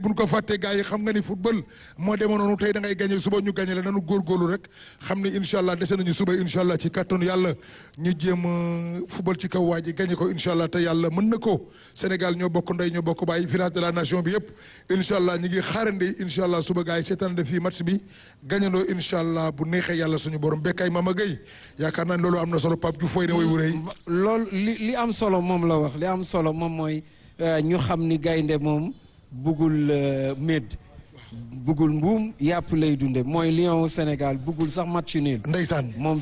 buñ ko fàttee gars yi xam nga ni football moo demoon noonu tey da ngay gagné suba ñu gagné la nanu góorgóorlu rek xam ni incha allah dese nañu suba incha allah ci kattanu yàlla ñu jéem football ci kaw waa ji gagné ko incha allah te yàlla mën na ko Sénégal ñoo bokk ndey ñoo bokk bàyyi finale de la nation bi yëpp incha allah ñu ngi xaarandi incha allah suba gars yi seetaan de fii match bi gagnandoo incha allah bu neexee yàlla suñu borom Bekay Mama Gueye yaakaar naa ne loolu am na solo Pape Diouf fooy ne way wuree loolu li li am solo moom la wax li am solo moom mooy ñu xam ni gaynde moom bugul médd bugul mbuum yàpp lay dunde mooy lion Sénégal bugul sax match nul ndeysaan moom